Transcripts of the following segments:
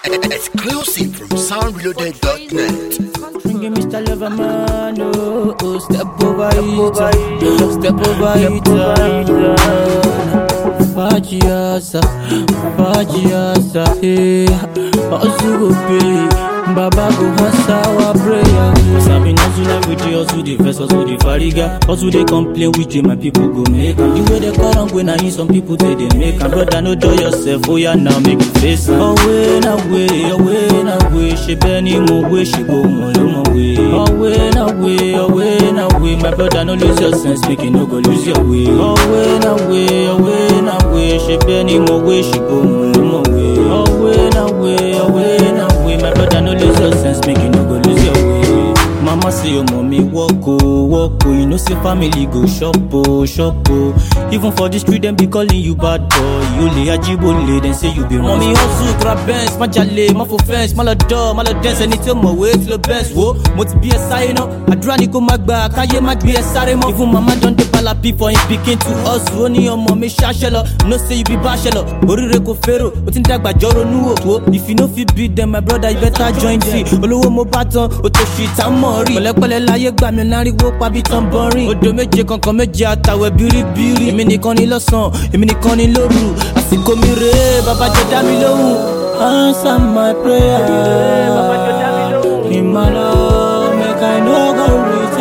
Exclusive from soundreloaded.net. Bring Mr. Loverman, oh, oh, step over it, step over it. Fajiasa, Fajiasa, eh, also go pay. Baba go answer our prayer. Cause I been hustle every day, hustle the verse, hustle the fariga. Hustle they complain with you, my people go make am. The way they call on when I hear some people say they make am. Brother, no do yourself, oh yeah, now make you face am. Away, na way, away, na way. She benny mo way, she go mo lo mo way. Away, na way, away, na way. My brother, no lose your sense, make you no go lose your way. Away, na way, away, na way. She benny mo way, she go mo lo mo way. Away, na way, away, na way. My brother, no lose your sense, make you no go lose your way. Mama say your mommy walk oh, walk oh. You know say family go shop oh, shop oh. Even for the street them be calling you bad boy. You lay ajibole, then say you be wrong. Mommy hustle, grab bench, ma jale, ma for fence, ma lọ dọ̀, ma lọ dance, ẹni tí ó mọ̀ wé tí ló best wo. Mo ti bí ẹ sáyé náà, àdúrà ni kò má gbà, káyé má gbé ẹ sáré mọ́. Even mama don dey palapi for him pikin to hustle. Ó ní ọmọ mi ṣáṣẹ́ lọ, no say you be bachelor. Oríire kò fẹ́rò, ó ti ń dàgbà jọ ronú òwò. If you no fit beat them, my brother, you better join me. Olówó mo bá tán, ó tó ṣì tá mọ̀ rí. Pẹ̀lẹ́pẹ̀lẹ́ láyé gbà mí láriwo pàbí tán bọ́rin. Odò méje kankan méje àtàwẹ̀ bíríbírí. Èmi nìkan ni lọ́sàn-án, èmi nìkan ni lóru. Àsìkò mi rèé, bàbá jẹ dá mi lóhùn. Answer my prayer. In my love, make I no go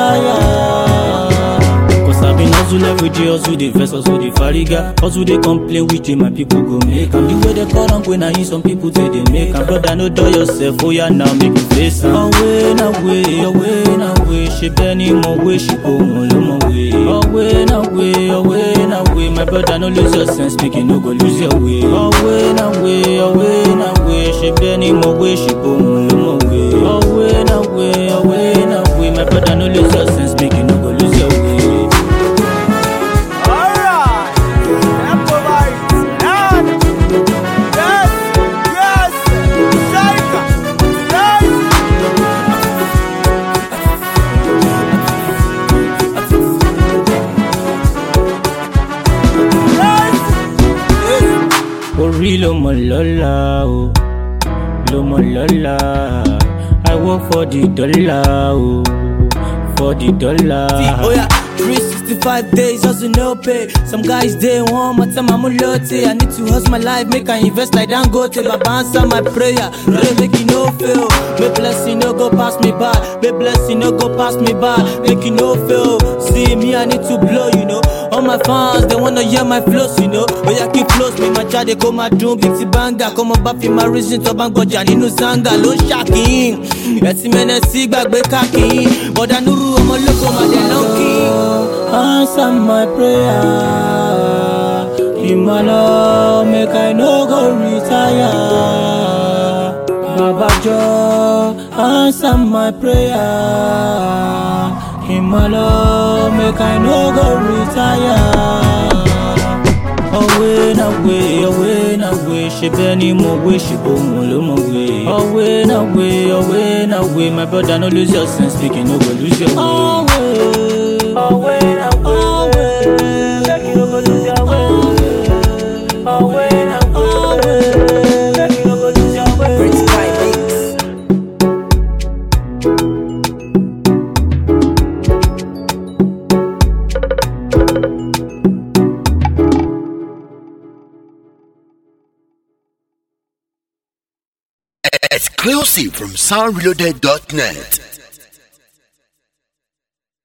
retire. Cause I been hustle every day, hustle the verse, hustle the fariga. Hustle they complain with you, my people go make am. The way they call on when I hear some people say they make am. Brother, no do yourself, oh yeah, now make you face am. Away, na way, away, na way. She benny mo way, she go mo lo mo way. Away, na way, away, na way. My brother, no lose your sense, make you no go lose your way. Away, na way, away, na way. She benny mo way, she go mo lo mo way. Away, na way, away, na way. My brother, no lose your sense, make you no go lose your way. Alright, step over it. None. Yes, yes. Shaika, yes. orí ló mọ lọ́la o ló mọ lọ́la i work for the dollar o for the dollar. Oh yeah, 365 days, hustle no pay. Some guys day one more time I'm lote. I need to hustle my life, make I invest like Dangote. Baba answer my prayer, pray make you no fail. May blessing no go pass me by, may blessing no go pass me by. Make you no fail. See me, I need to blow, you know. All my fans they wanna hear my flows, you know. Oh yeah, keep close me, my child they come my doom, big ti banga. Come on back in my reason to bang goja nínú sanga ló ń ṣàkíyìn. Ẹtí mẹ́nẹ̀ sí gbàgbé káàkiri. Bọ̀dà Nuru ọmọ lóko màdé lọ́nkì. answer my prayer. In my love, make I no go retire. Baba Joe, answer my prayer. In my love, make I no go retire. Away na way, away na way, she benny mo way, she go mo lo mo way. Away na way, away na way, my brother no lose your sense, speaking no go lose your way. Away, away na way, make you no go lose your way. Away na way, make you no go lose your way. Exclusive from soundreloaded.net.